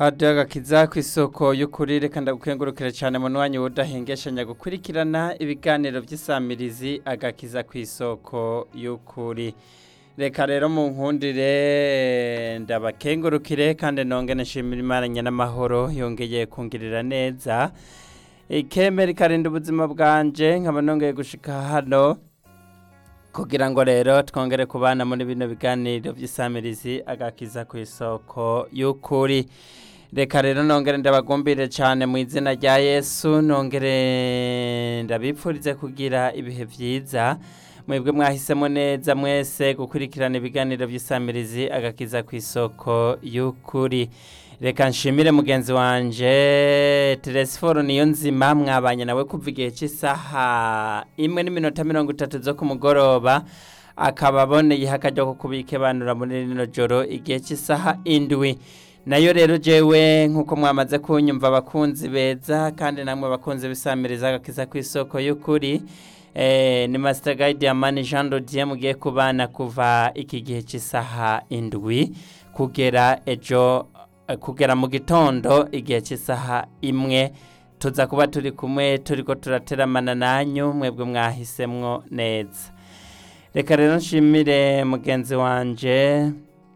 hadiyo agakiza ku isoko y'ukuri reka ndagukengurukire cyane mu mwanya udahengeshanya gukurikirana ibiganiro by'isamirizi agakiza ku isoko y'ukuri reka rero mu nkundire ndabakengurukire kandi nongere nshimira imana n'amahoro yongeye kungirira neza ikemera ikarinda ubuzima bwanje nkaba nongeye gushika hano kugira ngo rero twongere kubana muri bino biganiro by'isamirizi agakiza ku isoko y'ukuri reka rero nongere ndabagumbire cyane mu izina rya yesu nongere ndabipfurize kugira ibihe byiza mwebwe mwahisemo neza mwese gukurikirana ibiganiro by'isamirizi agakiza ku isoko y'ukuri reka nshimire mugenzi wanje teresiforo niyo nzima mwabanye nawe kuva igihe cy'isaha imwe n'iminota mirongo itatu zo ku mugoroba akaba aboneye akajya ko kubikebanura muri rino joro igihe cy'isaha indwi nayo rero jewe nk'uko mwamaze kunyumva abakunzi beza kandi namwe bakunze bisamiriza agakiza ku isoko y'ukuri ni masita gayidi ya mani jean dodiye mugiye kubana kuva iki gihe cy'isaha indwi kugera ejo kugera mu gitondo igihe cy'isaha imwe tuza kuba turi kumwe turi ko turateramana nanyu mwebwe mwahisemwo neza reka rero nshimire mugenzi wanje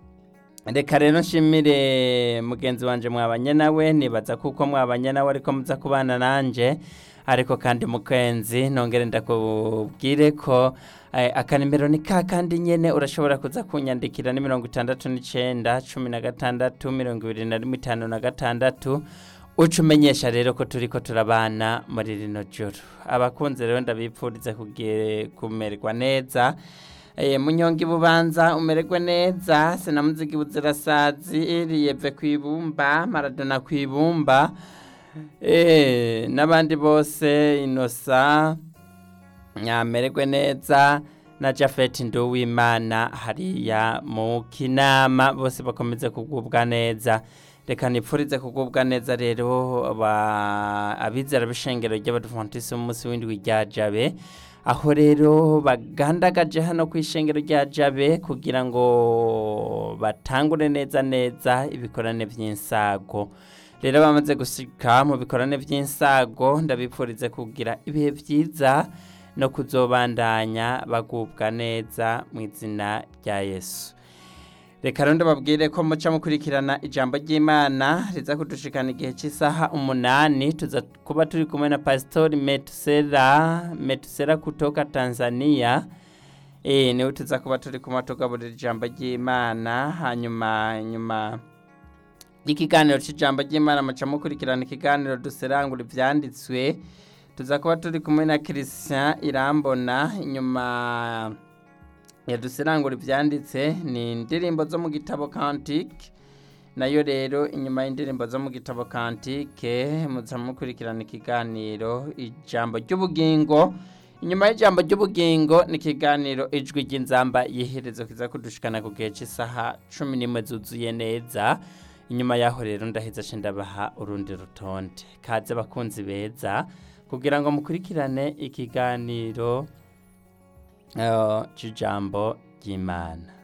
reka rero nshimire mugenzi wanje mwabanye nawe nibaza kuko mwabanye nawe ariko muza kubana nanjye ariko kandi mukenzi nongere ndakubwire ko akanimero ni ka kandi nyine urashobora kuza kunyandikira ni mirongo itandatu n'icyenda cumi na gatandatu mirongo ibiri na rimwe itanu na gatandatu uca umenyesha rero ko turi ko turabana muri rino joro abakunzi rero ndabipfuriza kumererwa neza munyonga ibubanza umererwe neza sinamuzigi buzirasazi riyeve ku ibumba maradona ku ibumba n'abandi bose inosa nyamererwe neza na jafeti nduwimana hariya mu kinama bose bakomeze kugubwa neza reka nipfurize kugubwa neza rero abizera b'ishengero ry'abadivantisi umunsi w'indwi rya jabe aho rero bagandagaje hano ku ishengero rya jabe kugira ngo batangure neza neza ibikorane by'insago rero bamaze gushyika mu bikorane by'insago ndabipfurize kugira ibihe byiza no kuzobandanya bagubwa neza mu izina rya yesu reka rero ndababwire ko muca mukurikirana ijambo ry'imana riza kudushikana igihe cy'isaha umunani tuza kuba turi kumwe na pasitori metusera metusera kutoka tanzania niwe tuza kuba turi kumwe tugaburira ijambo ry'imana hanyuma nyuma ikiganiro cy'ijambo ry'imana muca mukurikirana ikiganiro duserangura ibyanditswe tuza kuba turi kumwe na christian irambona inyuma ya duserangura ibyanditse ni indirimbo zo mu gitabo kantike nayo rero inyuma y'indirimbo zo mu gitabo kantike muza mukurikirana ikiganiro ijambo ry'ubugingo inyuma y'ijambo ry'ubugingo ni ikiganiro ijwi ry'inzamba yiherezo kiza kudushikana ku gihe cy'isaha cumi n'imwe zuzuye neza inyuma y'aho rero ndaheza ndabaha urundi rutonde kaze abakunzi beza kugira ngo mukurikirane ikiganiro cy'ijambo ry'imana